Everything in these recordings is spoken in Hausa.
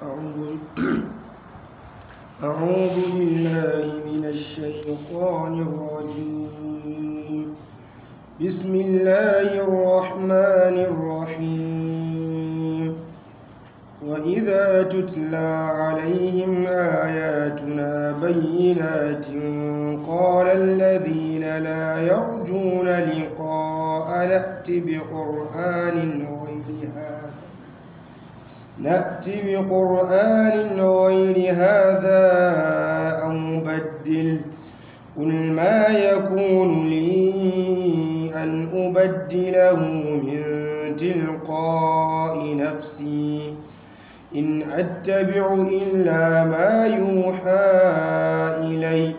أعوذ أعوذ بالله من الشيطان الرجيم بسم الله الرحمن الرحيم وإذا تتلى عليهم آياتنا بينات قال الذين لا يرجون لقاء نأت بقرآن غير هذا نأت بقرآن غير هذا أو بدل قل ما يكون لي أن أبدله من تلقاء نفسي إن أتبع إلا ما يوحى إلي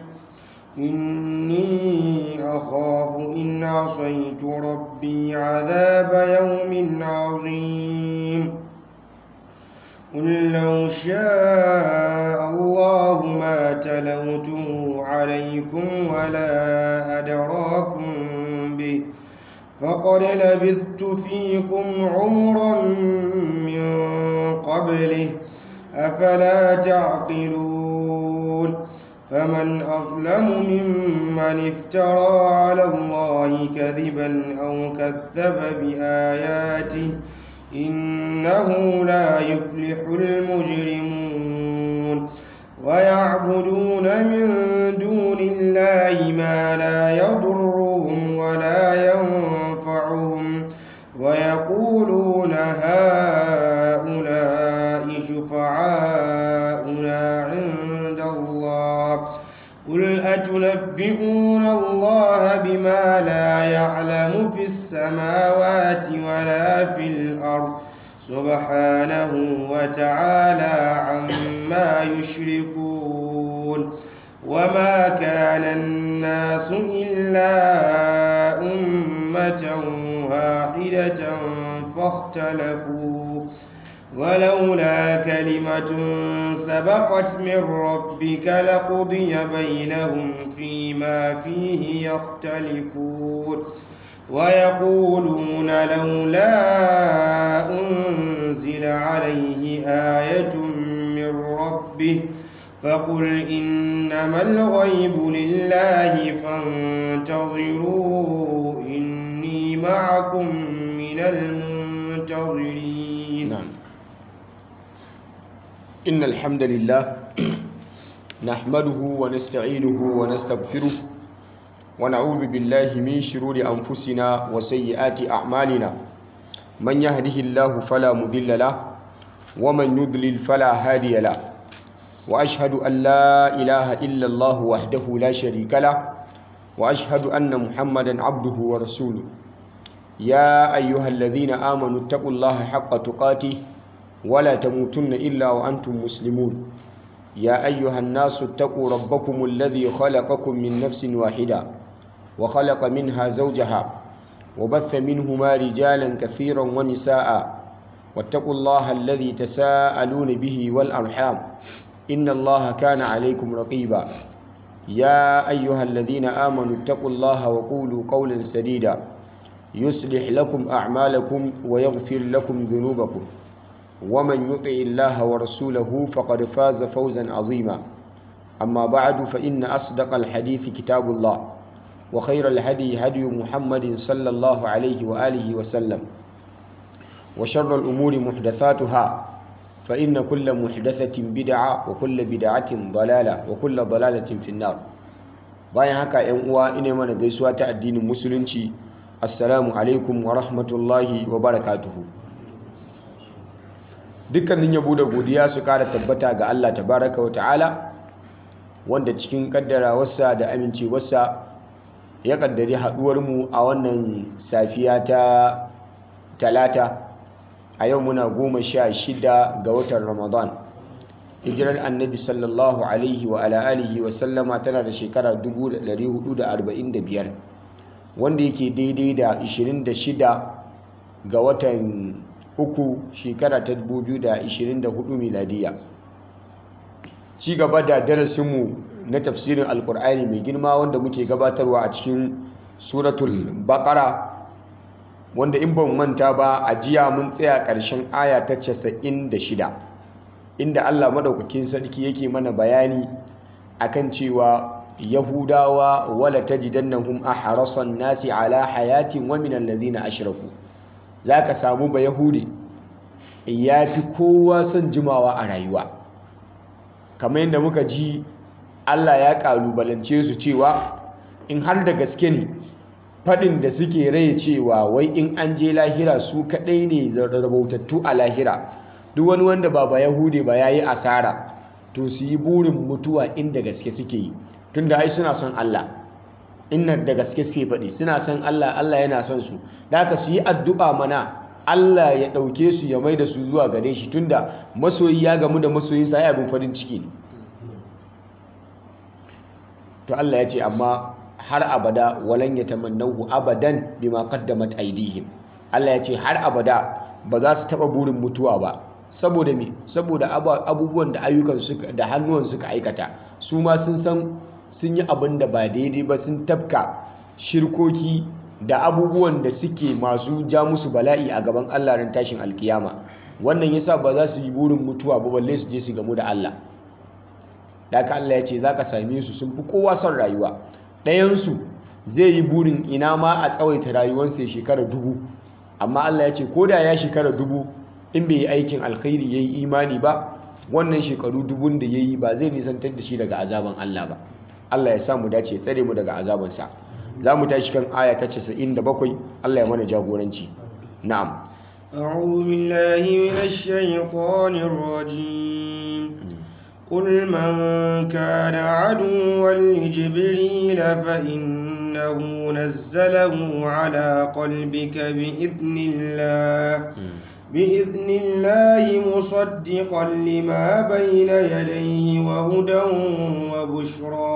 إني أخاف إن عصيت ربي عذاب يوم عظيم قل لو شاء الله ما تلوته عليكم ولا أدراكم به فقد لبثت فيكم عمرا من قبله أفلا تعقلون فمن أظلم ممن افترى على الله كذبا أو كذب بآياته إنه لا يفلح المجرمون ويعبدون من دون الله ما لا يضرهم ولا ينفعهم ويقولون هؤلاء شفعاؤنا عند الله قل أتنبئون الله بما لا يعلم في السماوات ولا في الأرض سبحانه وتعالى عما يشركون وما كان الناس إلا أمة واحدة فاختلفوا ولولا كلمة سبقت من ربك لقضي بينهم فيما فيه يختلفون ويقولون لولا أنزل عليه آية من ربه فقل إنما الغيب لله فانتظروا إني معكم من المنتظرين نعم إن الحمد لله نحمده ونستعينه ونستغفره ونعوذ بالله من شرور أنفسنا وسيئات أعمالنا من يهده الله فلا مضل له ومن يضلل فلا هادي له وأشهد أن لا إله إلا الله وحده لا شريك له وأشهد أن محمدا عبده ورسوله يا أيها الذين آمنوا اتقوا الله حق تقاته ولا تموتن إلا وأنتم مسلمون يا أيها الناس اتقوا ربكم الذي خلقكم من نفس واحدة وخلق منها زوجها وبث منهما رجالا كثيرا ونساء واتقوا الله الذي تساءلون به والأرحام إن الله كان عليكم رقيبا يا أيها الذين آمنوا اتقوا الله وقولوا قولا سديدا يصلح لكم أعمالكم ويغفر لكم ذنوبكم ومن يطع الله ورسوله فقد فاز فوزا عظيما أما بعد فإن أصدق الحديث كتاب الله وخير الهدي هدي محمد صلى الله عليه وآله وسلم وشر الأمور محدثاتها فإن كل محدثة بدعة وكل بدعة ضلالة وكل ضلالة في النار bayan haka ‘yan uwa ina mana gaisuwa ta addinin musulunci assalamu alaikum wa rahmatullahi wa barakatuhu dukkanin yabo da godiya su kara tabbata ga Allah tabaraka wa ta'ala wanda cikin kaddarawarsa da amincewarsa ya kaddari haduwarmu a wannan safiya ta talata a yau muna goma sha shida ga watan ramadan hijirar annabi sallallahu alaihi wa ala alihi wa sallama tana da shekara 1445 wanda yake daidai da 26 ga watan uku shekara ta 2024 miladiya ci gaba da darasinmu na tafsirin alkur'ani mai girma wanda muke gabatarwa a cikin suratul baqara wanda in ban manta ba a jiya mun tsaya ƙarshen aya ta 96 inda Allah madaukakin sarki yake mana bayani akan cewa yahudawa wala tajidannahum ahrasan nasi ala hayatin wa min alladhina ashraku zaka samu ba yahudi yafi kowa son jimawa a rayuwa kamar yadda muka ji Allah ya kalubalance su cewa in har da gaske ne fadin da suke rai cewa wai in an je lahira su kadai ne rabautattu a lahira duk wani wanda ba ba yahude ba yayi asara to su yi burin mutuwa inda gaske suke yi tunda ai suna son Allah inna da gaske suke faɗi suna son Allah Allah yana son su da haka su yi addu'a mana Allah ya ɗauke su ya mai da su zuwa gare shi tunda masoyi ya gamu da masoyinsa ya abin farin ciki ne to Allah ya ce amma har abada walan yatamannahu abadan bima qaddamat aydihim Allah ya ce har abada ba za su taba burin mutuwa ba saboda me saboda abubuwan da ayyukan suka da hannuwan suka aikata su ma sun san sun yi abin da ba daidai ba sun tafka shirkoki da abubuwan da suke masu ja musu bala'i a gaban Allah ran tashin alkiyama wannan yasa ba za su yi burin mutuwa ba balle su je su gamu da Allah da haka Allah ya ce za ka same su sun fi kowa son rayuwa ɗayansu zai yi burin ina ma a tsawaita rayuwarsa ya shekara dubu amma Allah ya ce ko da ya shekara dubu in bai yi aikin alkhairi ya yi imani ba wannan shekaru dubun da ya yi ba zai nisantar da shi daga azaban Allah ba Allah ya sa mu dace tsare mu daga azabansa za mu tashi kan aya ta 97 Allah ya mana jagoranci na'am أعوذ بالله من الشيطان الرجيم قل من كان عدوا لجبريل فإنه نزله على قلبك بإذن الله بإذن الله مصدقا لما بين يديه وهدى وبشرى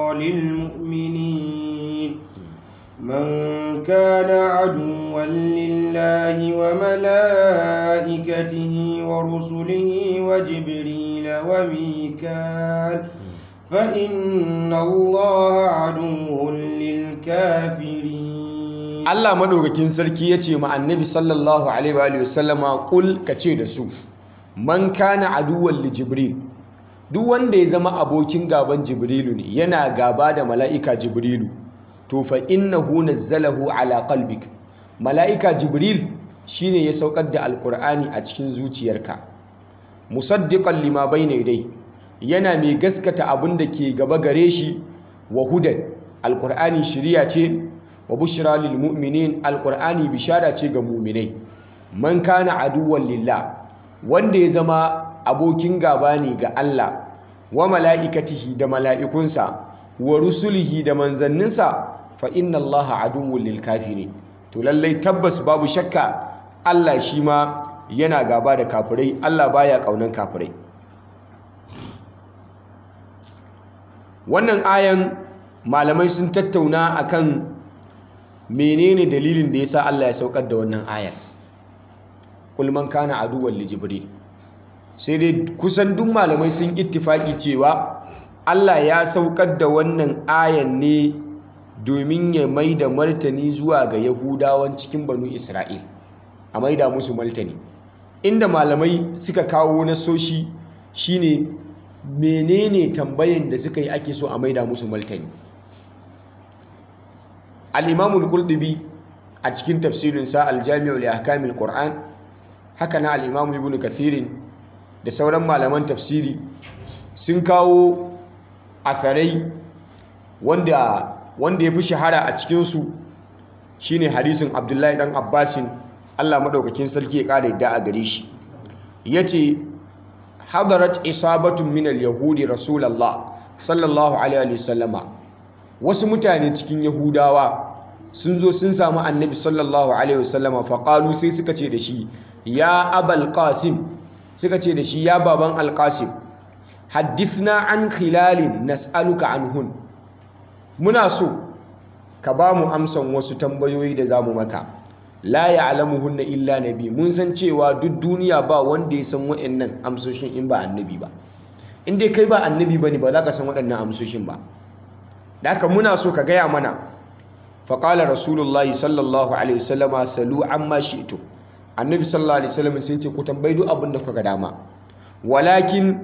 للمؤمنين من كان عدوا لله وملائكته ورسله وجبريل وميكال فإن الله عدو للكافرين Allah madaukakin sarki ya ce ma annabi sallallahu alaihi wa sallama kul ka ce da su man kana aduwwan li jibril duk wanda ya zama abokin gaban jibrilu ne yana gaba da mala'ika jibrilu to fa innahu nazzalahu ala qalbik mala'ika jibril shine ya saukar da alqur'ani a cikin zuciyarka musaddiqan lima bayna yadayhi yana mai gaskata abin da ke gaba gare shi wa hudan alqur'ani shiriya ce wa bushra lil mu'minin alqur'ani bishara ce ga mu'minai man kana aduwwan lillah wanda ya zama abokin gaba ne ga Allah wa mala'ikatihi da mala'ikunsa wa rusulihi da manzanninsa fa inna allaha aduwwun lil kafirin to lallai tabbas babu shakka Allah shi ma yana gaba da kafirai Allah baya kaunan kafirai wannan ayan malamai sun tattauna akan menene dalilin da yasa Allah ya saukar da wannan ayar kul man kana aduwwan li jibril sai dai kusan duk malamai sun ittifaki cewa Allah ya saukar da wannan ayan ne domin ya mai da martani zuwa ga yahudawan cikin banu isra'il a mai da musu martani inda malamai suka kawo nasoshi shine menene tambayan da suka yi ake so a mai da musu martani al-imamul qurtubi a cikin tafsirinsa al-jami'u li ahkamil qur'an haka na al-imamu ibn kathirin da sauran malaman tafsiri sun kawo asarai wanda wanda ya fi shahara a cikinsu shine hadisin abdullahi dan abbasin allah maɗaukakin sarki ya ƙara yadda a gare shi ya ce hadarat isabatun min yahudi rasulallah sallallahu alaihi wasallama wasu mutane cikin yahudawa sun zo sun samu annabi sallallahu alaihi wasallama faƙalu sai suka ce da shi ya abal qasim suka ce da shi ya baban alƙasim haddithna an khilalin nas'aluka anhun muna so ka ba mu amsan wasu tambayoyi da za mu maka la ya'lamuhunna illa nabi mun san cewa duk duniya ba wanda ya san waɗannan amsoshin in ba annabi ba in dai kai ba annabi bane ba za ka san waɗannan amsoshin ba da haka muna so ka gaya mana faƙala rasulullahi sallallahu alaihi wasallama salu amma shi'tu annabi sallallahu alaihi wasallam sun ce ku tambayi duk abin da kuka dama walakin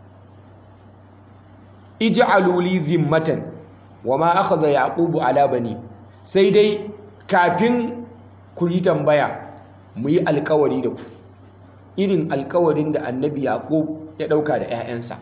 ij'alu li zimmatan wama akhadha yaqubu ala bani sai dai kafin ku yi tambaya mu yi alkawari da ku irin alkawarin da annabi yaqub ya dauka da 'ya'yansa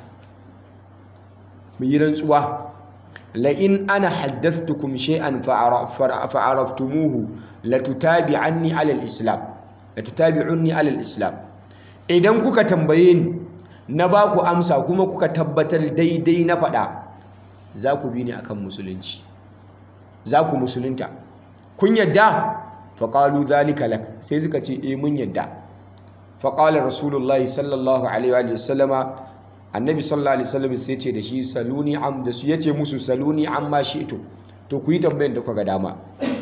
mu yi rantsuwa la in ana haddathtukum shay'an fa'araftumuhu latutabi'anni ala al-islam latutabi'unni ala al-islam idan kuka tambaye ni na ba ku amsa kuma kuka tabbatar daidai na faɗa za ku bi ni akan musulunci za ku musulunta kun yadda faƙalu zalika lak sai suka ce eh mun yadda faƙalar rasulullahi sallallahu alaihi wa sallama annabi sallallahu alaihi wasallam sai ce da shi saluni am da su yace musu saluni amma shi'tu to ku yi tambayar da kuka ga dama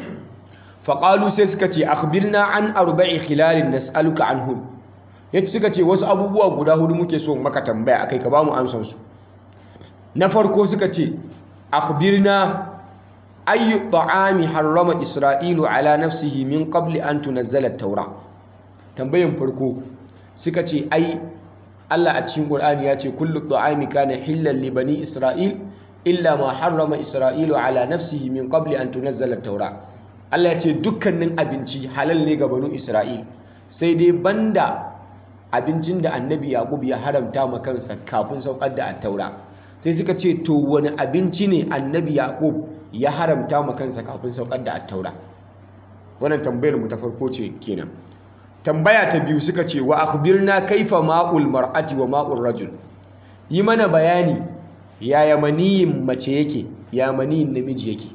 faƙalu sai suka ce akhbirna an arba'i khilalin nas'aluka anhum yace suka ce wasu abubuwa guda hudu muke so maka tambaya akai ka bamu amsan su na farko suka ce akhbirna ayyu ta'ami harrama isra'ilu ala nafsihi min qabli an tunazzala at-taura tambayan farko suka ce ai Allah a cikin Qur'ani ya ce kullu ta'ami kana hillan li bani isra'il illa ma harrama isra'ilu ala nafsihi min qabli an tunazzala at-taura Allah ya ce dukkanin abinci halal ne ga banu isra'il sai dai banda abincin da annabi yaqub ya haramta ma kansa kafin saukar da at-taura sai suka ce to wani abinci ne annabi yaqub ya haramta ma kansa kafin saukar da at-taura wannan tambayar mu ta farko ce kenan tambaya ta biyu suka ce wa akhbirna kaifa ma'ul mar'ati wa ma'ul rajul yi mana bayani yaya maniyin mace yake ya maniyin namiji yake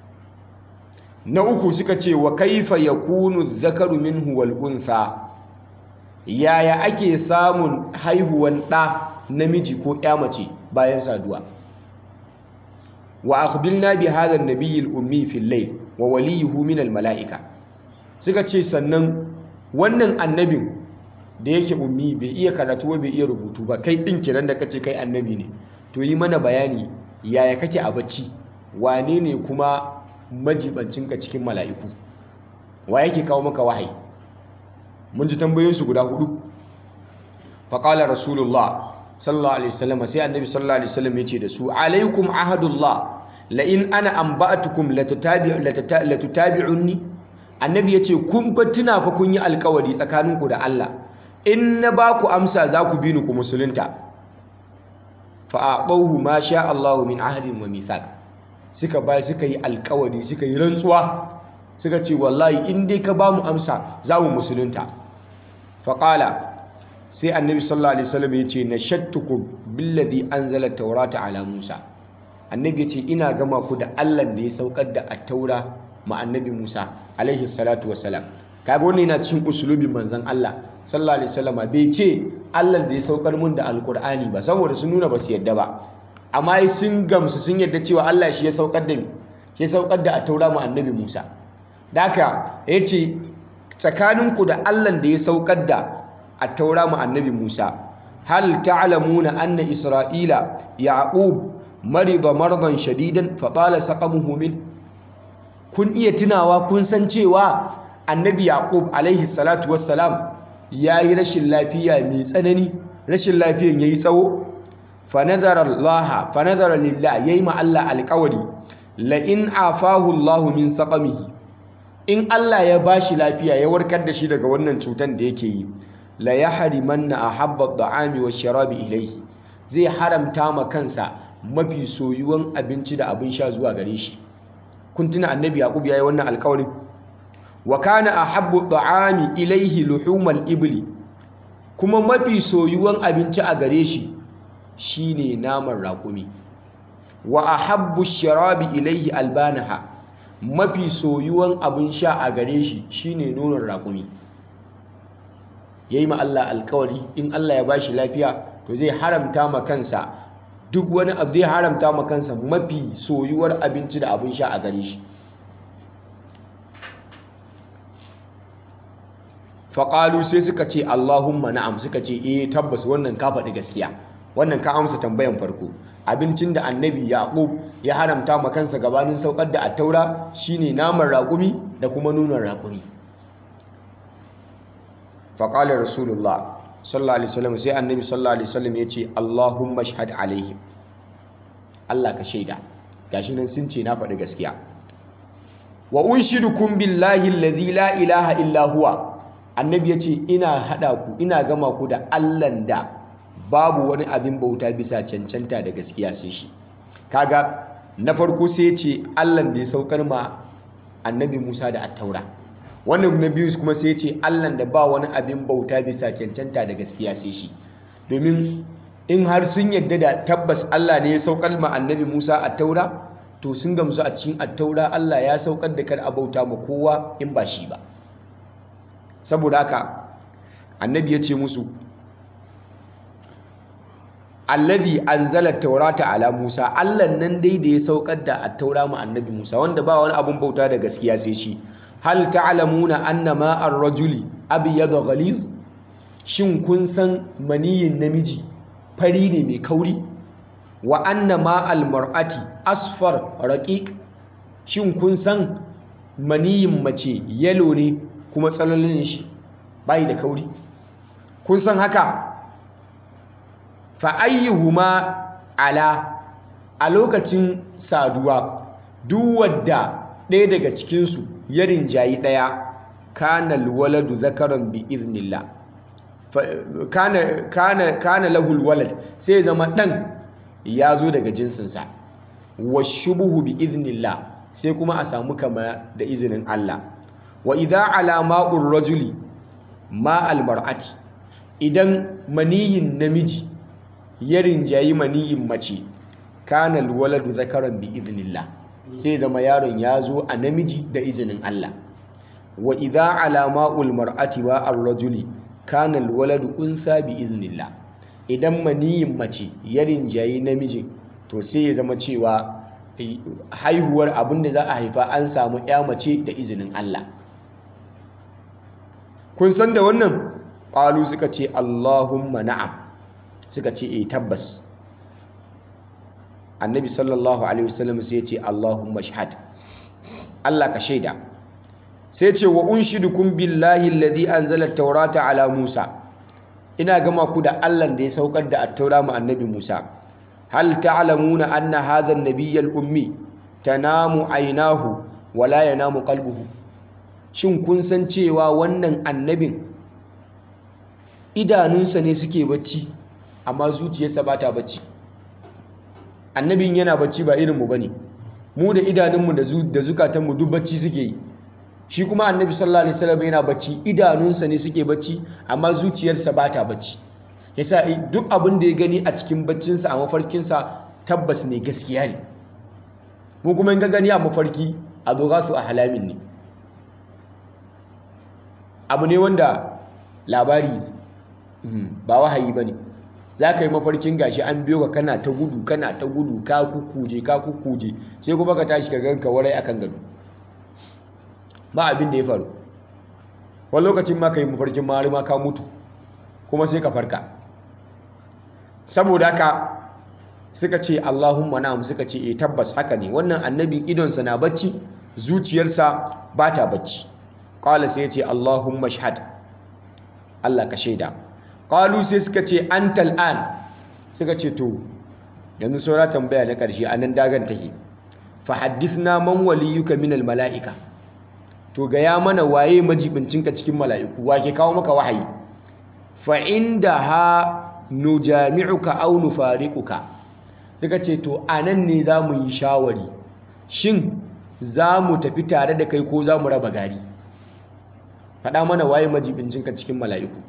na uku suka ce wa kaifa yakunu dhakaru minhu wal untha yaya ake samun haihuwan ɗa namiji ko ya mace bayan saduwa wa akhbirna bi hadha an-nabiy al-ummi fil layl wa waliyuhu min al-mala'ika suka ce sannan wannan annabin da yake ummi bai iya karatu bai iya rubutu ba kai din kiran da kace kai annabi ne to yi mana bayani yaya kake a bacci wane ne kuma majibancinka cikin mala'iku wa yake kawo maka wahayi mun ji tambayoyinsu guda hudu faƙala rasulullah sallallahu alaihi wasallam sai annabi sallallahu alaihi wasallam yace da su alaikum ahadullah la in ana anba'atukum latutabi'unni annabi yace kun fa tuna fa kun yi alƙawari tsakaninku da Allah in na ba ku amsa za ku bi ni ku musulunta fa aqahu ma sha Allahu min ahdin wa mithaq suka bai suka yi alƙawari suka yi rantsuwa suka ce wallahi in dai ka ba mu amsa za mu musulunta faƙala sai annabi sallallahu alaihi wasallam ya ce na shattukum billadhi anzala taurata ala musa annabi ya ce ina gama ku da allah da ya saukar da attaura ma annabi musa alaihi salatu wassalam kaga wannan yana cikin usulubin manzon allah sallallahu alaihi wasallam bai ce allah da ya saukar mun da alqur'ani ba saboda sun nuna ba su yadda ba amma sun gamsu sun yadda cewa allah shi ya saukar da shi ya saukar da attaura ma annabi musa daka ya ce tsakaninku da allan da ya saukar da a taura mu annabi musa hal ta'lamuna anna isra'ila yaqub marida mardan shadidan fa tala saqamuhu min kun iya tunawa kun san cewa annabi yaqub alaihi salatu wassalam yayi rashin lafiya mai tsanani rashin lafiyan yayi tsawo fa nazara allah fa nazara lillah yayi ma allah alqawli la in afahu allah min saqamihi in Allah ya bashi lafiya ya warkar da shi daga wannan cutan da yake yi la yahrimanna ahabba at-ta'ami wash-sharabi ilayhi zai haramta ma kansa mafi soyuwan abinci da abin sha zuwa gare shi kun tuna annabi yaqub yayi wannan alƙawarin wa kana ahabbu at-ta'ami ilayhi luhumal ibli kuma mafi soyuwan abinci a gare shi shine naman raƙumi wa ahabbu ash-sharabi ilayhi albanaha mafi soyuwan abin sha a gare shi shine nonon raƙumi yayi ma Allah alkawari in Allah ya bashi lafiya to zai haramta ma kansa duk wani abu zai haramta ma kansa mafi soyuwar abinci da abin sha a gare shi faƙalu sai suka ce Allahumma na'am suka ce eh tabbas wannan ka faɗi gaskiya wannan ka amsa tambayan farko abincin da annabi yaqub ya haramta ma kansa gabanin saukar da attaura shine naman raƙumi da kuma nunan raƙumi faƙala rasulullah sallallahu alaihi wasallam sai annabi sallallahu alaihi wasallam ya ce Allahumma shahad alaihim Allah ka shaida gashi nan sun ce na faɗi gaskiya wa unshidukum billahi allazi la ilaha illa huwa annabi ya ce ina hada ku ina gama ku da Allahn da babu wani abin bauta bisa cancanta da gaskiya sai shi kaga na farko sai ya ce Allahn da ya saukar ma annabi Musa da attaura wannan na biyu kuma sai ya ce Allahn da ba wani abin bauta bisa cancanta da gaskiya sai shi domin in har sun yadda da tabbas Allah ne ya saukar ma annabi Musa attaura to sun gamsu a cikin attaura Allah ya saukar da kar a bauta ma kowa in ba shi ba saboda haka annabi ya ce musu alladhi anzala taurata ala Musa Allah nan dai da ya saukar da attaura ma annabi Musa wanda ba wani abun bauta da gaskiya sai shi hal ta'lamuna anna ma ar-rajuli abyad ghaliz shin kun san maniyin namiji fari ne mai kauri wa anna ma al-mar'ati asfar raqiq shin kun san maniyin mace yalo ne kuma tsalalin shi bai da kauri kun san haka fa ayyuhuma ala a lokacin saduwa duk wadda ɗaya daga cikinsu ya rinjayi ɗaya kana alwaladu zakaran bi iznillah kana kana kana lahul walad sai zama ɗan ya zo daga jinsinsa wa shubuhu bi iznillah sai kuma a samu kama da izinin Allah wa idza ala ma'ur rajuli ma almar'ati idan maniyin namiji ya rinjayi maniyin mace kana alwaladu zakaran bi iznillah sai zama yaron ya zo a namiji da izinin Allah wa idza ala ma'ul mar'ati wa ar-rajuli kana alwaladu unsa bi iznillah idan maniyin mace ya rinjayi namiji to sai ya zama cewa haihuwar abin da za a haifa an samu ya mace da izinin Allah kun san da wannan ƙwalu suka ce Allahumma na'am suka ce e tabbas annabi sallallahu alaihi wasallam sai ya ce Allahumma shahad Allah ka shaida sai ce wa unshidukum billahi alladhi anzala at-taurata ala Musa ina gama ku da Allah da ya saukar da at-taura ma annabi Musa hal ta'lamuna anna hadha an-nabiy al-ummi tanamu aynahu wa la yanamu qalbuhu shin kun san cewa wannan annabin idanunsa ne suke bacci amma zuciyarsa ba ta bacci annabin yana bacci ba irinmu ba ne mu da idanunmu da zukatanmu duk bacci suke yi shi kuma annabi sallallahu alaihi wasallam yana bacci idanunsa ne suke bacci amma zuciyarsa ba ta bacci yasa duk abin da ya gani a cikin baccinsa a mafarkinsa tabbas ne gaskiya ne mu kuma in ga gani a mafarki a su a halamin ne abu ne wanda labari ba wahayi ba ne za ka yi mafarkin gashi an biyo ka kana ta gudu kana ta gudu ka kukuje ka kukuje sai kuma ka tashi ka ganka warai akan gado ba abin da ya faru wani lokacin ma ka yi mafarkin mari ma ka mutu kuma sai ka farka saboda haka suka ce Allahumma na'am suka ce eh tabbas haka ne wannan annabin idonsa na bacci zuciyarsa ba ta bacci qala sai ya ce Allahumma shahad Allah ka shaida qalu sai suka ce antal an suka ce to yanzu saura tambaya na ƙarshe anan dagan take fa haddithna man waliyuka min al mala'ika to ga ya mana waye majibincinka cikin mala'iku wa ke kawo maka wahayi fa indaha nujami'uka aw nufariquka suka ce to anan ne za mu yi shawari shin za mu tafi tare da kai ko za mu raba gari faɗa mana waye majibincinka cikin mala'iku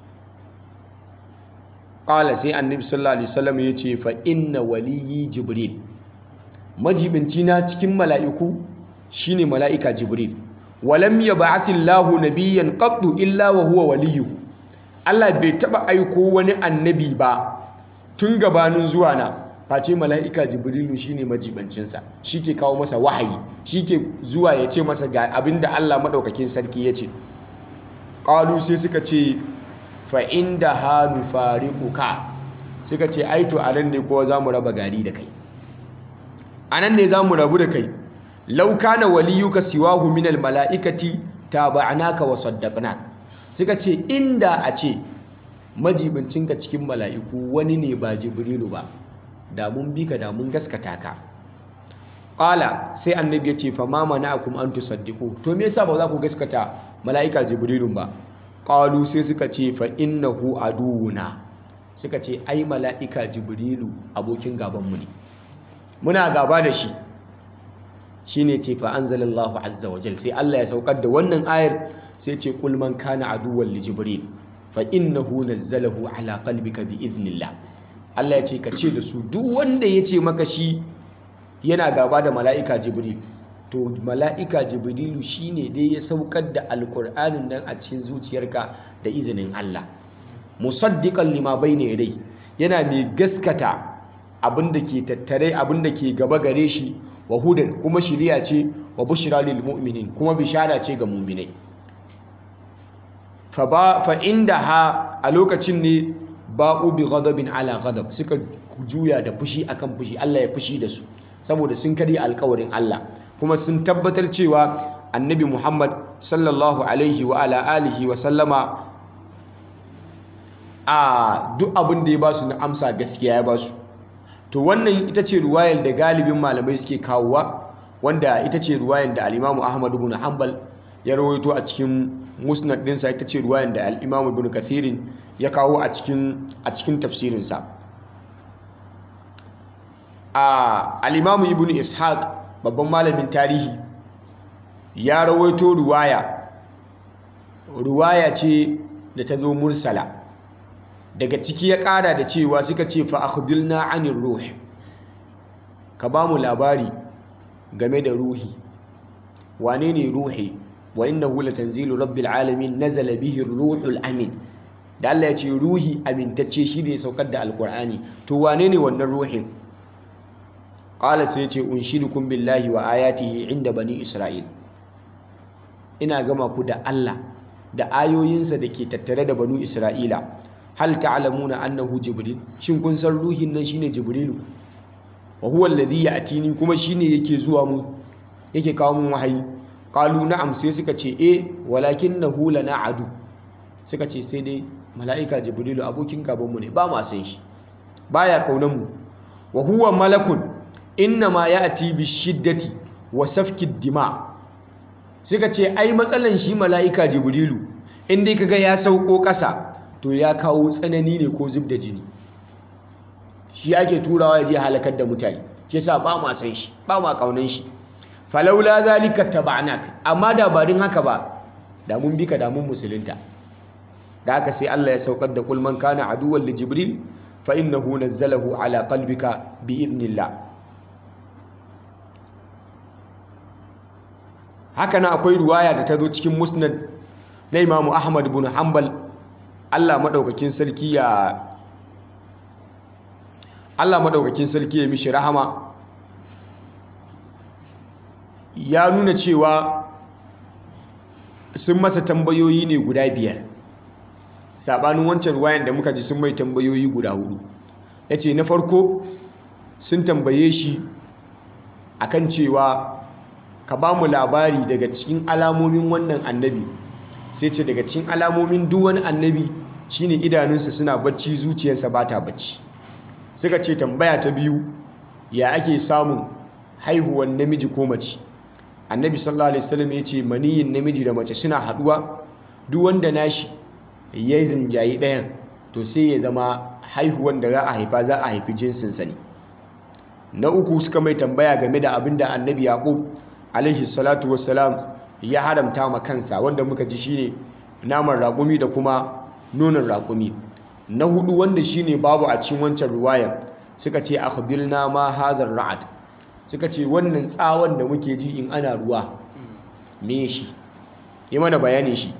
ƙala sai annabi sallallahu alaihi wasallam ya ce fa inna waliyi jibril majibincina cikin mala'iku shine mala'ika jibril walam yab'athillahu nabiyyan qattu illa wa huwa waliyuhu Allah bai taba aiko wani annabi ba tun gabanin zuwa na face mala'ika jibrilu shine majibancinsa shi ke kawo masa wahayi shi ke zuwa ya ce masa ga abinda Allah maɗaukakin sarki ya ce ƙalu sai suka ce fa'in da hannu kuka suka ce aito a nan ne kowa za mu raba gari da kai a nan ne za mu rabu da kai lauka na waliyuka siwahu minal mala'ikati ta ba'anaka wa saddaqna suka ce inda a ce majibincinka cikin mala'iku wani ne ba jibrilu ba da mun bi ka da mun gaskata ka ƙala sai annabi ya ce fa ma mana'akum an tusaddiqu to me yasa ba za ku gaskata mala'ika jibrilun ba qalu sai suka ce fa innahu aduwuna suka ce ai mala'ika jibrilu abokin gabanmu ne muna gaba da shi shine ce fa anzalallahu azza wa jal sai Allah ya saukar da wannan ayar sai ce kul man kana aduwwan li jibril fa innahu nazzalahu ala qalbika bi idnillah Allah ya ce ka ce da su duk wanda ya ce maka shi yana gaba da mala'ika jibril to mala'ika jibrilu shine dai ya saukar da alkur'anin nan a cikin zuciyarka da izinin Allah musaddiqan lima bayna yadai yana mai gaskata abin da ke tattare abin da ke gaba gare shi wa hudan kuma shiriya ce wa bushra lil mu'minin kuma bishara ce ga mu'minai fa ba fa indaha a lokacin ne ba'u bi ghadabin ala ghadab suka juya da fushi akan fushi Allah ya fushi da su saboda sun karya alkawarin Allah kuma sun tabbatar cewa annabi Muhammad sallallahu alaihi wa ala alihi wa sallama a duk abin da ya ba su na amsa gaskiya ya ba su to wannan ita ce ruwayar da galibin malamai suke kawowa wanda ita ce ruwayar da al-Imam Ahmad ibn Hanbal ya rawaito a cikin musnad dinsa ita ce ruwayar da al-Imam Ibn Kathirin ya kawo a cikin a cikin tafsirinsa a al-Imam Ibn Ishaq babban malamin tarihi ya rawaito ruwaya ruwaya ce da ta zo mursala daga ciki ya ƙara da cewa suka ce fa akhbirna anir ruh ka ba mu labari game da ruhi wane ne ruhi wa innahu latanzilu rabbil alamin nazala bihi ruhul amin da Allah ya ce ruhi amintacce shi ne saukar da alkur'ani to wane ne wannan ruhin qala sai ya ce unshidukum billahi wa ayatihi inda bani isra'il ina gama ku da Allah da ayoyinsa da ke tattare da banu isra'ila hal ta'lamuna annahu jibril shin kun san ruhin nan shine jibrilu wa huwa alladhi ya'tini kuma shine yake zuwa mu yake kawo mun wahayi qalu na'am sai suka ce eh walakinahu lana adu suka ce sai dai mala'ika jibrilu abokin gaban mu ne ba ma san shi baya kaunan mu wa huwa malakun inna ma ya'ti bi shiddati wa safki dima suka ce ai matsalan shi mala'ika jibrilu in dai kaga ya sauko ƙasa to ya kawo tsanani ne ko zub da jini shi ake turawa ya je halakar da mutane shi yasa ba ma san shi ba ma kaunan shi falaula zalika taba'nak amma da ba din haka ba da mun bika da mun musulunta da haka sai Allah ya saukar da kul man kana aduwwan li jibril fa innahu nazzalahu ala qalbika bi idnillah haka na akwai ruwaya da ta zo cikin musnad na imamu ahmad bin hanbal Allah maɗaukakin sarki ya Allah maɗaukakin sarki ya mishi rahama ya nuna cewa sun masa tambayoyi ne guda biyar saɓanin wancan ruwayan da muka ji sun mai tambayoyi guda hudu ya ce na farko sun tambaye shi akan cewa ka ba mu labari daga cikin alamomin wannan annabi sai ce daga cikin alamomin duk wani annabi shine idanunsa suna bacci zuciyarsa ba ta bacci suka ce tambaya ta biyu ya ake samun haihuwan namiji ko mace annabi sallallahu alaihi wasallam ya ce maniyin namiji da mace suna haduwa duk wanda nashi ya rinjayi ɗayan to sai ya zama haihuwan da za a haifa za a haifi jinsinsa ne na uku suka mai tambaya game da abin da annabi yaqub alaihi salatu wassalam ya haramta ma kansa wanda muka ji shine naman raƙumi da kuma nonon raƙumi na hudu wanda shine babu a cikin wancan ruwayar suka ce akhbirna ma hadhar ra'ad suka ce wannan tsawon da muke ji in ana ruwa me shi yi mana bayanin shi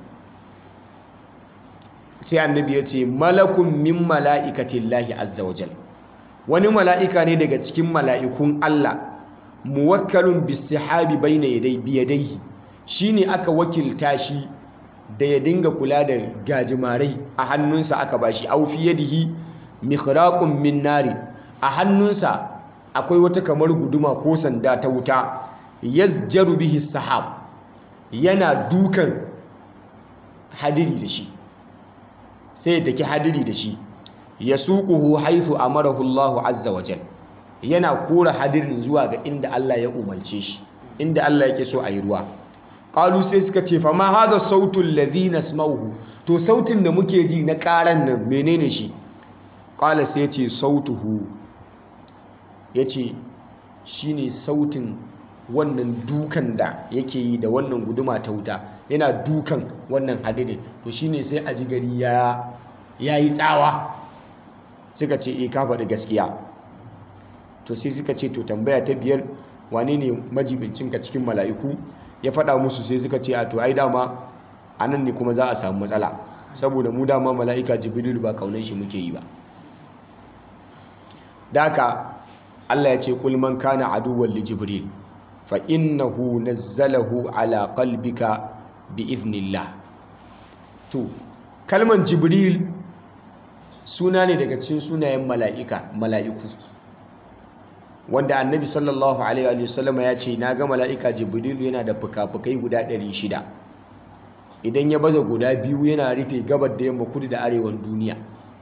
sai annabi ya ce malakun min mala'ikatillahi azza wajal wani mala'ika ne daga cikin mala'ikun Allah muwakkalun bisihabi bayna yadai biyadaihi shine aka wakilta shi da ya dinga kula da gajimarai a hannunsa aka bashi au fi yadihi mikhraqun min nari a hannunsa akwai wata kamar guduma ko sanda ta wuta yazjaru bihi sahab yana dukan hadiri da shi sai ya taki hadiri da shi yasuquhu haythu amarahu Allah azza wa jal yana kora hadirin zuwa ga inda Allah ya umarce shi inda Allah yake so a yi ruwa qalu sai suka ce fa ma hadha sautu alladhi nasma'uhu to sautin da muke ji na karan nan menene shi qala sai ya ce sautuhu yace shine sautin wannan dukan da yake yi da wannan guduma ta wuta yana dukan wannan hadirin to shine sai a ji gari ya yayi tsawa suka ce eh ka faɗi gaskiya to sai suka ce to tambaya ta biyar wane ne majibincinka cikin mala'iku ya faɗa musu sai suka ce a to ai dama a nan ne kuma za a samu matsala saboda mu dama mala'ika jibril ba kaunan shi muke yi ba daka Allah ya ce kul man kana aduwwan li jibril fa innahu nazzalahu ala qalbika bi idhnillah to kalman jibril suna ne daga cikin sunayen mala'ika mala'iku wanda annabi sallallahu alaihi wa sallama ya ce na ga mala'ika jibrilu yana da fuka-fukai guda 600 idan ya baza guda biyu yana rufe gabar da yamma kudu da arewan duniya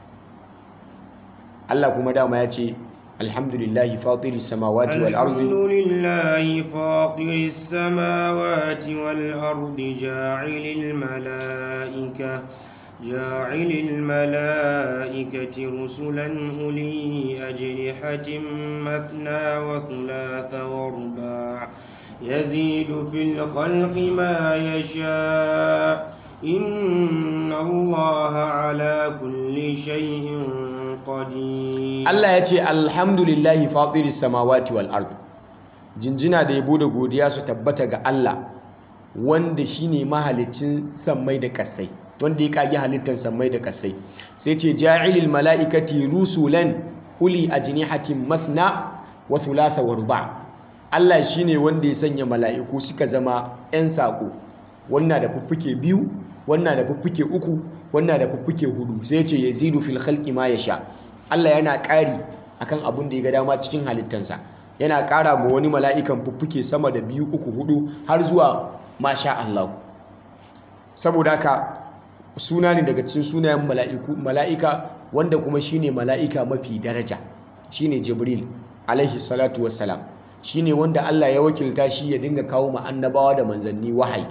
Allah kuma dama ya ce alhamdulillahi fatiri samawati wal ardi alhamdulillahi fatiri samawati wal ardi ja'ilil mala'ika جاعل الملائكة رسلا أولي أجنحة مثنى وثلاث ورباع يزيد في الخلق ما يشاء إن الله على كل شيء قدير Allah ya ce alhamdulillahi fatiri samawati wal ard jinjina da yabo da godiya su tabbata ga Allah wanda shine mahalicin sammai da kasai wanda ya kage halittar sammai da kasai sai ce ja'ilil mala'ikati rusulan uli ajnihatin mathna wa thulatha wa ruba' Allah shine wanda ya sanya mala'iku suka zama 'yan sako wannan da fuffuke biyu wannan da fuffuke uku wannan da fuffuke hudu sai ce yazidu fil khalqi ma yasha Allah yana ƙari akan abin da ya ga dama cikin halittansa yana ƙara ma wani mala'ikan fuffuke sama da biyu uku hudu har zuwa masha Allah saboda haka suna ne daga cikin sunayen mala'iku mala'ika wanda kuma shine mala'ika mafi daraja shine Jibril alaihi salatu wassalam shine wanda Allah ya wakilta shi ya dinga kawo ma annabawa da manzanni wahayi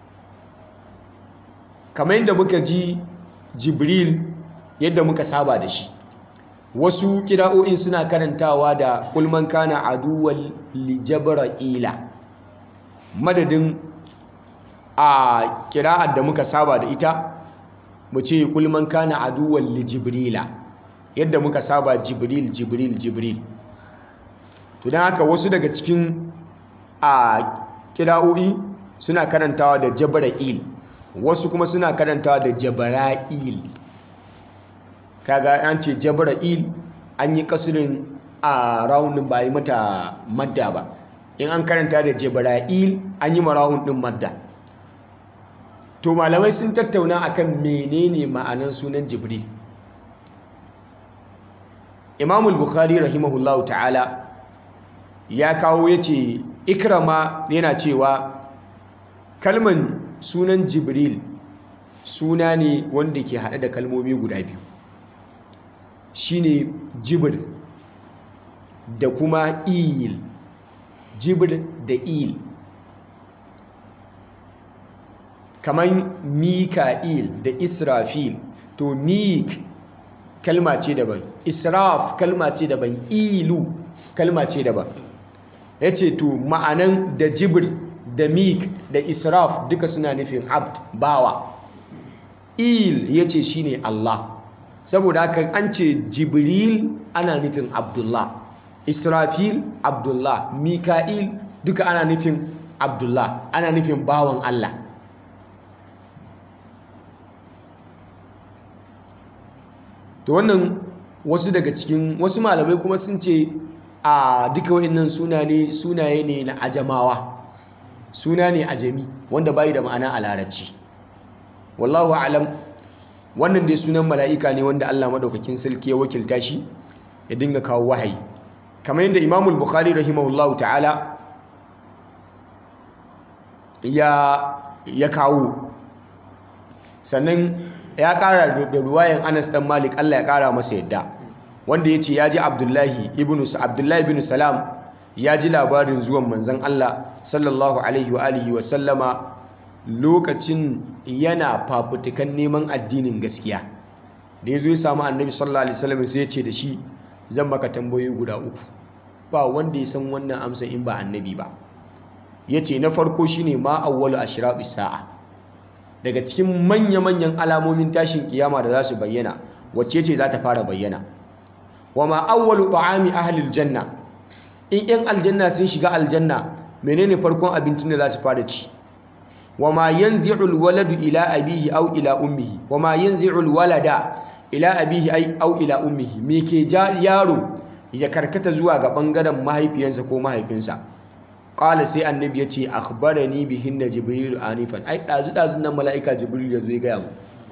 kamar yadda muka ji Jibril yadda muka saba da shi wasu kira'o'in suna karantawa da kulman kana aduwal li jabra'ila madadin a kira'ar da muka saba da ita mu ce kulman kana aduwal li jibrila yadda muka saba jibril jibril jibril to don haka wasu daga cikin a kira'o'i suna karantawa da jabra'il wasu kuma suna karantawa da jabara'il kaga an ce jabra'il an yi kasirin a raunin ba yi mata madda ba in an karanta da jabra'il an yi marahun din madda to malamai sun tattauna akan menene ma'anan sunan jibril imamul bukhari rahimahullahu ta'ala ya kawo ya ce ikrama yana cewa kalman sunan jibril suna ne wanda ke haɗe da kalmomi guda biyu shine jibir da kuma il jibir da il kamar mika'il da israfil to mik kalma ce daban israf kalma ce daban ilu kalma ce daban ya ce to ma'anan da jibir da mik da israf duka suna nufin abd bawa il ya ce shi ne Allah saboda haka an ce jibril ana nufin abdullah israfil abdullah mika'il duka ana nufin abdullah ana nufin bawan Allah to wannan wasu daga cikin wasu malamai kuma sun ce a duka wa'annan sunaye sunaye ne na ajamawa suna ne ajami wanda bayi da ma'ana a larabci wallahu alam wannan dai sunan mala'ika ne wanda Allah madaukakin sarki ya wakilta shi ya dinga kawo wahayi kamar yadda Imam al-Bukhari rahimahullahu ta'ala ya ya kawo sannan ya kara da ruwayan Anas dan Malik Allah ya kara masa yadda wanda yace ya ji Abdullahi ibn Abdullahi ibn Salam ya ji labarin zuwan manzon Allah sallallahu alaihi wa alihi wa sallama lokacin yana fafutukan neman addinin gaskiya da ya zo ya samu annabi sallallahu alaihi wasallam sai ya ce da shi zan maka tambayoyi guda uku ba wanda ya san wannan amsa in ba annabi ba ya ce na farko shine ma awwalu ashraqis sa'a daga cikin manya-manyan alamomin tashin kiyama da za su bayyana wacce ce za ta fara bayyana wa ma awwalu ta'ami ahlil janna in yan aljanna sun shiga aljanna menene farkon abincin da za su fara ci wa ma yanzi'ul waladu ila abihi aw ila ummihi wa ma yanzi'ul walada ila abihi ay aw ila ummihi me ke ja yaro ya karkata zuwa ga bangaren mahaifiyansa ko mahaifinsa qala sai annabi yace akhbarani bihin da jibril anifan ai dazu dazu nan malaika jibril ya zo ya gaya mu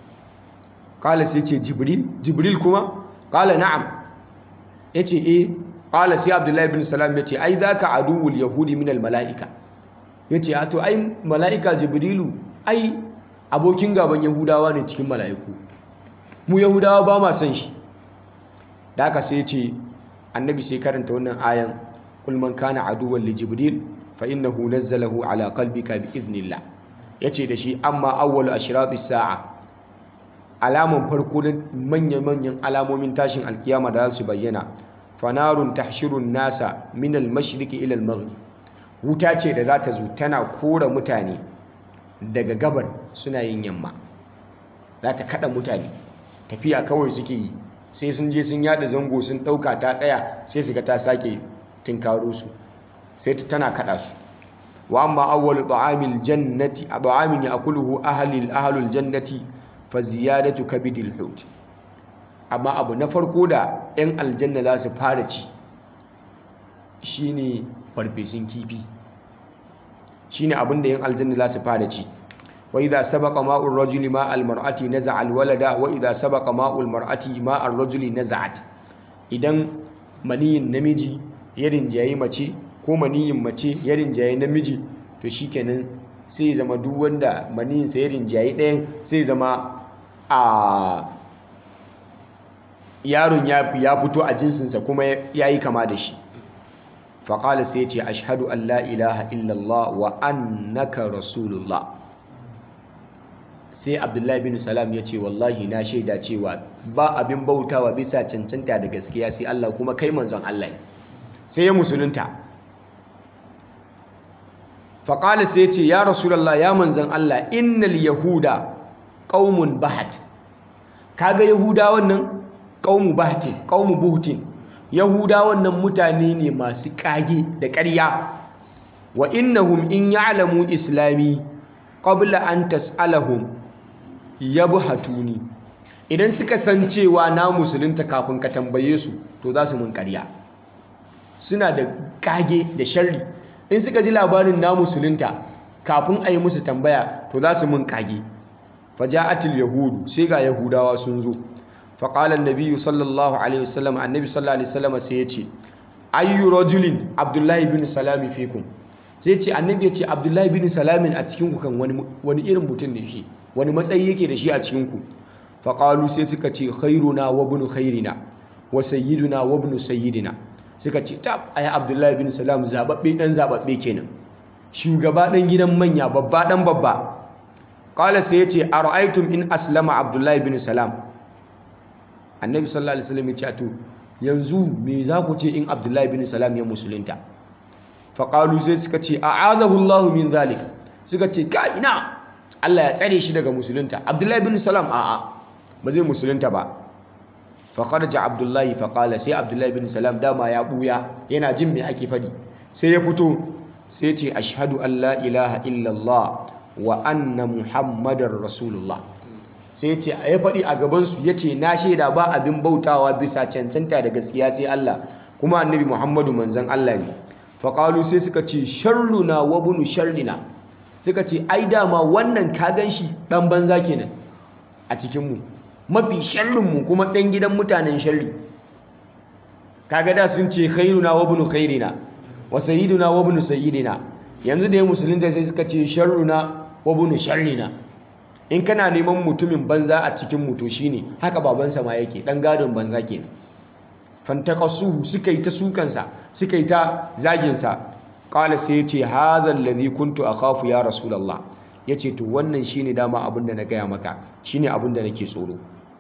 qala sai ce jibril jibril kuma qala na'am yace eh qala sai abdullahi ibn salam yace ai zaka aduwul yahudi min al malaika yace a to ai malaika jibrilu ai abokin gaban yahudawa ne cikin malaiku mu yahudawa ba ma son shi da haka sai yace annabi sai karanta wannan ayan kul man kana aduwwan li jibril fa innahu nazzalahu ala qalbika bi idhnillah yace da shi amma awwalu ashrati sa'a alaman farko da manyan manyan alamomin tashin alkiyama da za su bayyana fanarun tahshirun nasa min al-mashriqi ila al-maghrib wuta ce da za ta zo tana kora mutane daga gabar suna yin yamma za ta kada mutane tafiya kawai suke yi sai sun je sun yada zango sun ɗauka ta tsaya sai su ga ta sake tinkaro su sai ta tana kada su wa amma awwal ta'amil jannati ta'amin ya'kuluhu ahli ahlul jannati fa ziyadatu kabidil hut amma abu na farko da yan aljanna za su fara ci shine farfesun kifi shine abin da yan aljanna za su fara ci wa idza sabaqa ma'ur rajuli ma'al mar'ati naza'a al-walada wa idza sabaqa ma'ul mar'ati ma'ar rajuli naza'at idan maniyin namiji ya rinjayi mace ko maniyin mace ya rinjayi namiji to shikenan sai zama duk wanda maniyin sa ya rinjayi ɗayan sai zama a yaron ya fito a jinsinsa kuma ya yi kama da shi faƙala sai ce ashhadu an la ilaha illallah wa annaka rasulullah sai abdullahi bin salam ya ce wallahi na shaida cewa ba abin bautawa bisa cancanta da gaskiya sai Allah kuma kai manzon Allah ne sai ya musulunta faƙala sai ce ya rasulallah ya manzon Allah innal yahuda qaumun bahat kaga yahudawan nan qaumu bahatin qaumu buhtin yahudawan nan mutane ne masu kage da ƙarya wa innahum in ya'lamu islami qabla an tas'alahum yabhatuni idan suka san cewa na musulunta kafin ka tambaye su to za su mun ƙarya suna da kage da sharri in suka ji labarin na musulunta kafin a yi musu tambaya to za su mun kage faja'atil yahudu sai ga yahudawa sun zo faƙalar nabiyu sallallahu alaihi wasallam annabi sallallahu alaihi wasallam sai ya ce ayyu rajulin abdullahi bin salami fikum sai ce annabi ya ce abdullahi bin salamin a cikin ku kan wani irin mutum ne shi wani matsayi yake da shi a cikin ku faƙalu sai suka ce khairuna wa ibn khairina wa sayyiduna wa ibn sayyidina suka ce tab ai abdullahi bin salam zababbe dan zababbe kenan shugaba dan gidan manya babba dan babba qala sai ya ce ara'aytum in aslama abdullahi bin salam annabi sallallahu alaihi wasallam ya ce to yanzu me za ku ce in abdullahi bin salam ya musulunta faƙalu sai suka ce a'adahu Allahu min zalik suka ce ka ina Allah ya tsare shi daga musulunta abdullahi bin salam a'a ba zai musulunta ba faƙarja abdullahi faƙala sai abdullahi bin salam dama ya ɓuya yana jin me ake faɗi sai ya fito sai ce ashhadu an la ilaha illallah wa anna muhammadar rasulullah sai ce ya faɗi a gabansu ya ce na shaida ba abin bautawa bisa cancanta da gaskiya sai Allah kuma annabi Muhammadu manzan Allah ne faƙalu sai suka ce sharruna wa bunu sharrina suka ce ai dama wannan ka gan shi ɗan banza kenan a cikinmu mafi sharrinmu kuma ɗan gidan mutanen sharri kaga da sun ce khairuna wa bunu khairina wa sayyiduna wa bunu sayyidina yanzu da ya musulunta sai suka ce sharruna wa bunu sharrina in kana neman mutumin banza a cikin mutu shine haka babansa ma yake dan gadon banza kenan fantaqasuhu suka yi ta sukansa suka yi ta zaginsa qala sai yace hadha alladhi kuntu akhafu ya rasulullah yace to wannan shine dama abin da na gaya maka shine abin da nake tsoro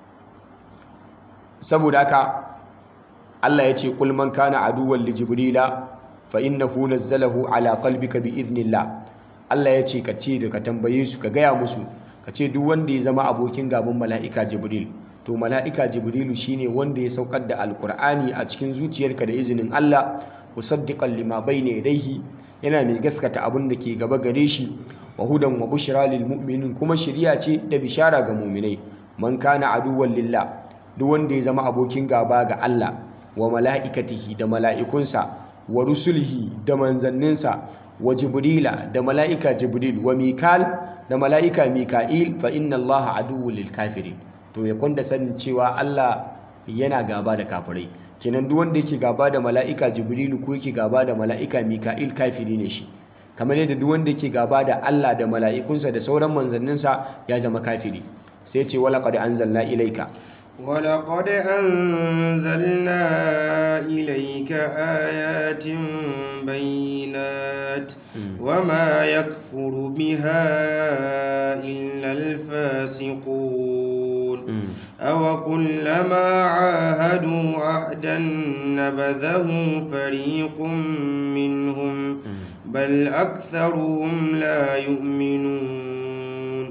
saboda haka Allah yace qul man kana aduwwan li jibrila fa innahu nazzalahu ala qalbika bi idhnillah Allah yace ka ce da ka tambaye su ka gaya musu ka ce duk wanda ya zama abokin gaban mala'ika jibril to mala'ika jibrilu shine wanda ya saukar da alkur'ani a cikin zuciyarka da izinin Allah musaddiqan lima bayna yadayhi yana mai gaskata abin da ke gaba gare shi wa hudan wa bushra lil mu'minin kuma shiriya ce da bishara ga mu'minai man kana aduwwan lillah duk wanda ya zama abokin gaba ga Allah wa mala'ikatihi da mala'ikunsa wa rusulihi da manzanninsa wa jibrila da mala'ika jibril wa mikal da mala'ika mika'il fa inna allaha aduwwul lil kafirin to ya kwanda sanin cewa Allah yana gaba da kafirai kenan duk wanda yake gaba da mala'ika jibrilu ko yake gaba da mala'ika mika'il kafiri ne shi kamar yadda duk wanda yake gaba da Allah da mala'ikunsa da sauran manzanninsa ya zama kafiri sai ce wala qad anzalna ilayka ولقد أنزلنا إليك آيات بينات وما يكفر بها إلا الفاسقون أو كلما عاهدوا عهدا نبذه فريق منهم بل أكثرهم لا يؤمنون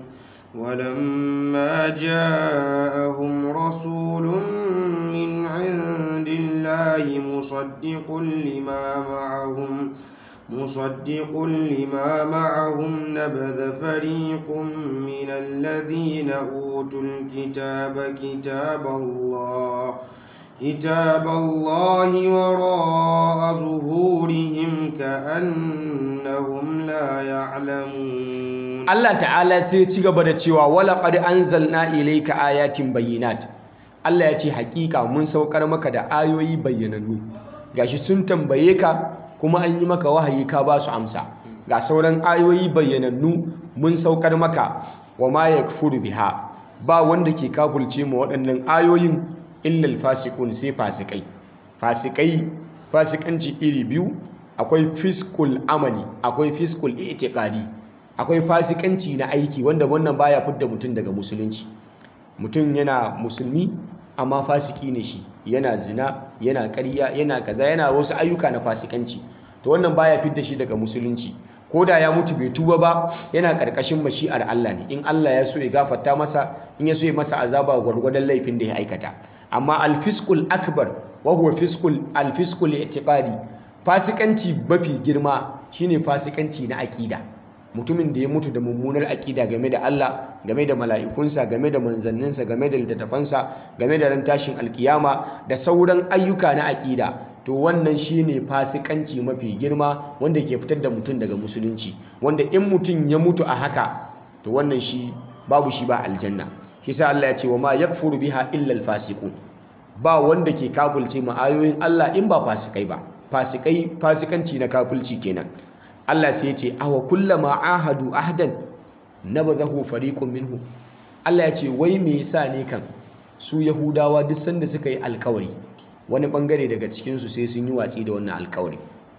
ولما جاءهم رسول من عند الله مصدق لما معهم مصدق لما معهم نبذ فريق من الذين أوتوا الكتاب كتاب الله كتاب الله وراء ظهورهم كأنهم لا يعلمون Allah ta'ala sai ya ci gaba da cewa wala qad anzalna ilayka ayatin bayyinat Allah ya ce hakika mun saukar maka da ayoyi bayyanannu gashi sun tambaye ka kuma an yi maka wahayi ka ba su amsa ga sauran ayoyi bayyanannu mun saukar maka wa ma yakfuru biha ba wanda ke kafulce mu waɗannan ayoyin illal fasiqun sai fasikai fasikai fasikanci iri biyu akwai fiskul amali akwai fiskul i'tiqadi akwai fasikanci na aiki wanda wannan baya fidda mutum daga musulunci mutum yana musulmi amma fasiki ne shi yana zina yana ƙarya yana kaza yana wasu ayyuka na fasikanci to wannan baya fidda shi daga musulunci ko da ya mutu bai tuba ba yana ƙarƙashin mashi'ar Allah ne in Allah ya so ya gafarta masa in ya so ya masa azaba gwargwadon laifin da ya aikata amma alfiskul akbar wa huwa fiskul alfiskul i'tiqadi fasikanci mafi girma shine fasikanci na aƙida mutumin da ya mutu da mummunar aƙida game da Allah game da mala'ikunsa game da manzanninsa game da littattafansa game da ran tashin alkiyama da sauran ayyuka na aƙida to wannan shine fasikanci mafi girma wanda ke fitar da mutum daga musulunci wanda in mutum ya mutu a haka to wannan shi babu shi ba aljanna shi sa Allah ya ce wa ma yakfuru biha illa alfasiqun ba wanda ke kafulce ma ayoyin Allah in ba fasikai ba fasikai fasikanci na kafulci kenan Allah sai ya ce awa kullama ahadu ahdan nabadahu fariqun minhu Allah ya ce wai me yasa ne kan su Yahudawa duk sanda suka yi alkawari wani bangare daga cikin su sai sun yi watsi da wannan alkawari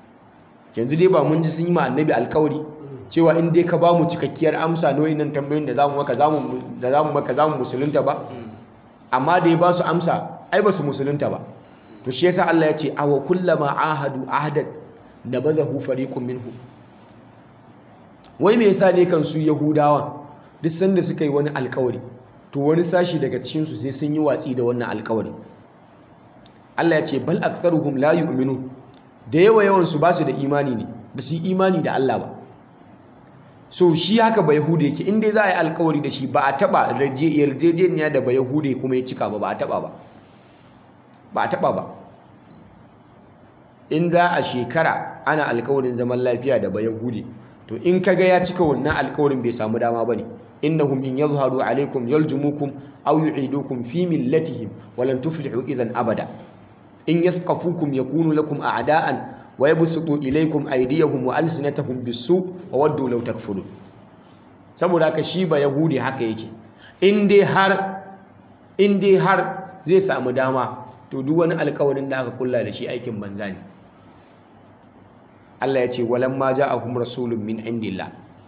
yanzu dai ba mun ji sun yi ma annabi alkawari cewa in dai ka ba mu cikakkiyar amsa noyin nan tambayoyin da zamu maka zamu da zamu maka zamu musulunta ba amma da ya ba su amsa ai ba su musulunta ba to shi yasa Allah ya ce awa kullama ahadu ahdan nabadahu fariqun minhu wai me yasa ne kan su yahudawa duk sanda suka yi wani alkawari to wani sashi daga cikin su sai sun yi watsi da wannan alkawari Allah ya ce bal aktharuhum la yu'minun da yawa yawan su ba su da imani ne ba su yi imani da Allah ba so shi haka ba yahude yake in dai za a yi alkawari da shi ba a taba yarjejeniya da ba yahude kuma ya cika ba ba a taba ba ba a taba ba in za a shekara ana alkawarin zaman lafiya da ba yahude to in kaga ya cika wannan alkawarin bai samu dama bane innahum in yadhharu alaykum yaljumukum aw yu'idukum fi millatihim wa lan tuflihu idhan abada in yathqafukum yakunu lakum a'da'an wa yabsutu ilaykum aydiyahum wa alsinatahum bis-su' wa waddu law takfurun saboda haka shi ba yahudi haka yake in dai har in dai har zai samu dama to duk wani alkawarin da aka kulla da shi aikin banza ne Allah ya ce walamma ja'ahum rasulun min indillah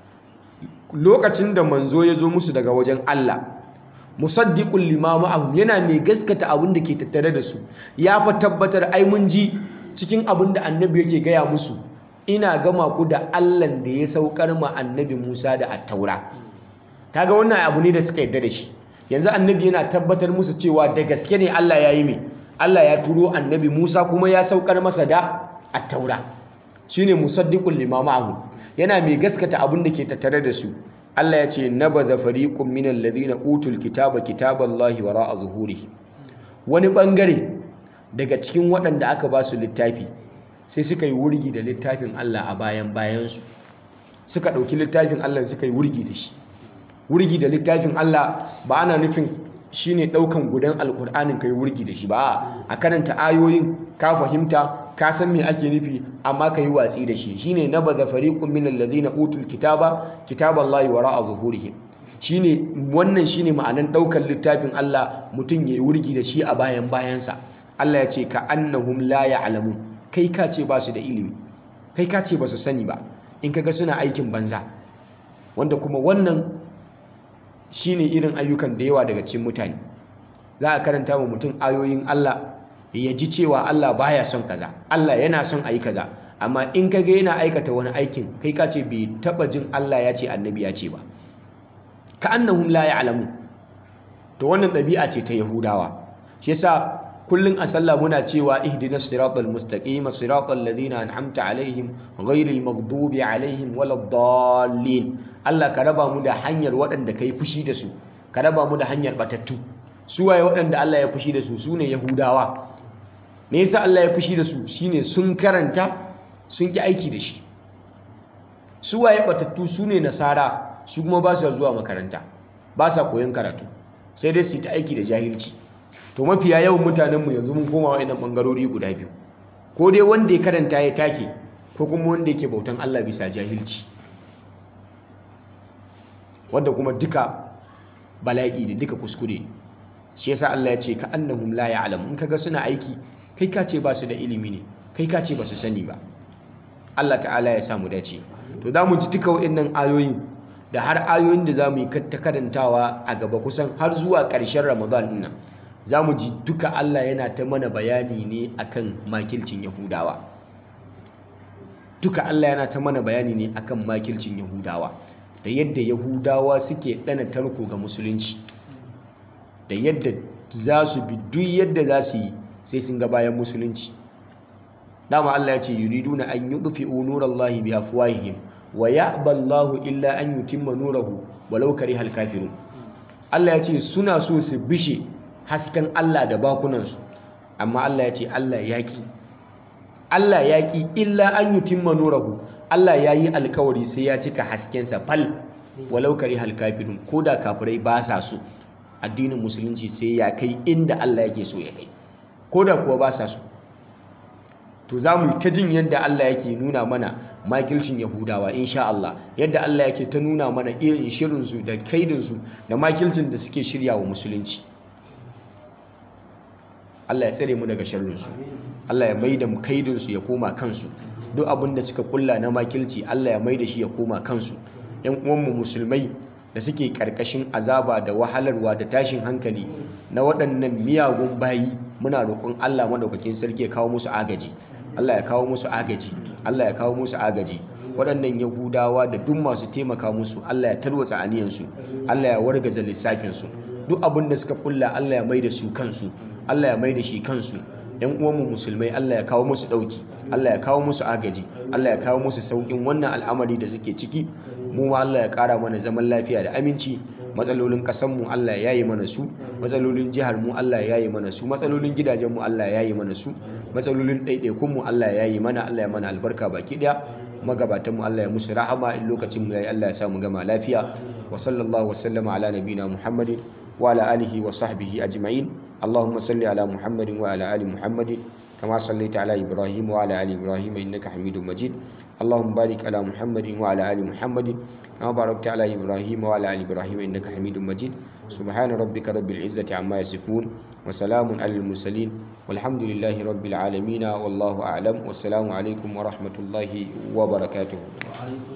lokacin da manzo ya zo musu daga wajen Allah musaddiqul lima ma'ahum yana mai gaskata abin da ke tattare da su ya fa tabbatar ai mun ji cikin abin da annabi yake gaya musu ina gama ku da Allah da ya saukar ma annabi Musa da attaura kaga wannan abu ne da suka yarda da shi yanzu annabi yana tabbatar musu cewa da gaske ne Allah ya yi mai Allah ya turo annabi Musa kuma ya saukar masa da attaura shine musaddiqul lima ma'ahu yana mai gaskata abin da ke tattare da su Allah ya ce nabadha fariqun minal ladina utul kitaba kitaballahi wara'a zuhurihim wani bangare daga cikin waɗanda aka ba su littafi sai suka yi wurgi da littafin Allah a bayan bayansu suka ɗauki littafin Allah suka yi wurgi da shi wurgi da littafin Allah ba ana nufin shine ɗaukan gudan alkur'anin ka yi wurgi da shi ba a karanta ayoyin ka fahimta ka san me ake nufi amma ka yi watsi da shi shine na baza fariqun min alladhina utul kitaba kitaballahi wara'a zuhurihim shine wannan shine ma'anan ɗaukan littafin Allah mutum ya yi wurgi da shi a bayan bayansa Allah ya ce ka annahum la ya'lamun kai ka ce ba su da ilimi kai ka ce ba su sani ba in kaga suna aikin banza wanda kuma wannan shine irin ayyukan da yawa daga cikin mutane za a karanta wa mutum ayoyin Allah ya ji cewa Allah baya son kaza Allah yana son ayi kaza amma in kaga yana aikata wani aikin kai ka ce bai taba jin Allah ya ce annabi ya ce ba ka annahum la ya'lamun to wannan ɗabi'a ce ta Yahudawa shi yasa kullun a sallah muna cewa ihdinas siratal mustaqim siratal ladina an'amta alaihim ghairil maghdubi alaihim waladdallin Allah ka raba mu da hanyar waɗanda kai fushi da su ka raba mu da hanyar batattu su waye waɗanda Allah ya fushi da su sune yahudawa me yasa Allah ya fushi da su shine sun karanta sun ki aiki da shi su waye batattu sune nasara su kuma ba su zuwa makaranta ba sa koyon karatu sai dai su ta aiki da jahilci to mafiya yawan mutanenmu yanzu mun koma wa'annan bangarori guda biyu ko dai wanda ya karanta ya take ko kuma wanda yake bautan Allah bisa jahilci wanda kuma duka bala'i da duka kuskure shi yasa Allah ya ce ka annahum la ya'lam in kaga suna aiki kai ka ce ba su da ilimi ne kai ka ce ba su sani ba Allah ta'ala ya samu dace to za mu ji duka wa'annan ayoyin da har ayoyin da za mu yi ta karantawa a gaba kusan har zuwa ƙarshen Ramadan ɗin nan za mu ji duka Allah yana ta mana bayani ne akan makilcin Yahudawa duka Allah yana ta mana bayani ne akan makilcin Yahudawa da yadda Yahudawa suke ɗana tarko ga musulunci da yadda za su bi duk yadda za su yi sai sun ga bayan musulunci dama Allah ya ce yuriduna an yudfi'u nurallahi bi afwahihim wa ya'ba Allahu illa an yutimma nurahu walau karihal kafirun Allah ya ce suna so su bishe hasken Allah da bakunansu amma Allah ya ce Allah ya ki Allah ya ki illa an yutimma nurahu Allah ya yi alkawari sai ya cika haskensa fal walau karihal kafirun ko da kafirai ba sa so addinin musulunci sai ya kai inda Allah yake so ya kai ko da kuwa ba sa so to za mu ta jin yadda Allah yake nuna mana makilcin Yahudawa insha Allah yadda Allah yake ta nuna mana irin shirinsu da kaidinsu da makilcin da suke shirya wa musulunci Allah ya tsare mu daga sharrinsu Allah ya maida kaidinsu ya koma kansu duk abin da suka kulla na makilci Allah ya maida shi ya koma kansu ‘yan uwanmu musulmai da suke ƙarƙashin azaba da wahalarwa da tashin hankali na waɗannan miyagun bayi muna roƙon Allah madaukakin sarki ya kawo musu agaji Allah ya kawo musu agaji Allah ya kawo musu agaji waɗannan yahudawa da duk masu taimaka musu Allah ya tarwatsa aniyansu Allah ya wargaza lissafinsu duk abin da suka kulla Allah ya mai da su kansu Allah ya mai da shi kansu ‘yan uwanmu musulmai Allah ya kawo musu ɗauki Allah ya kawo musu agaji Allah ya kawo musu sauƙin wannan al'amari da suke ciki mu ma Allah ya ƙara mana zaman lafiya da aminci matsalolin ƙasanmu Allah ya yi mana su matsalolin jihar mu Allah ya yi mana su matsalolin gidajen mu Allah ya yi mana su matsalolin ɗaiɗaikun mu Allah ya yi mana Allah ya mana albarka baki ɗaya magabatan mu Allah ya musu rahama in lokacin mu yayi Allah ya sa mu gama lafiya wa sallallahu wa sallama ala nabina Muhammadin wa ala alihi wa sahbihi ajma'in اللهم صل على محمد وعلى آل محمد كما صليت على إبراهيم وعلى آل إبراهيم إنك حميد مجيد اللهم بارك على محمد وعلى ال محمد كما باركت على ابراهيم وعلى ال ابراهيم انك حميد مجيد سبحان ربك رب العزه عما يصفون وسلام على المرسلين والحمد لله رب العالمين والله اعلم والسلام عليكم ورحمه الله وبركاته وعليكم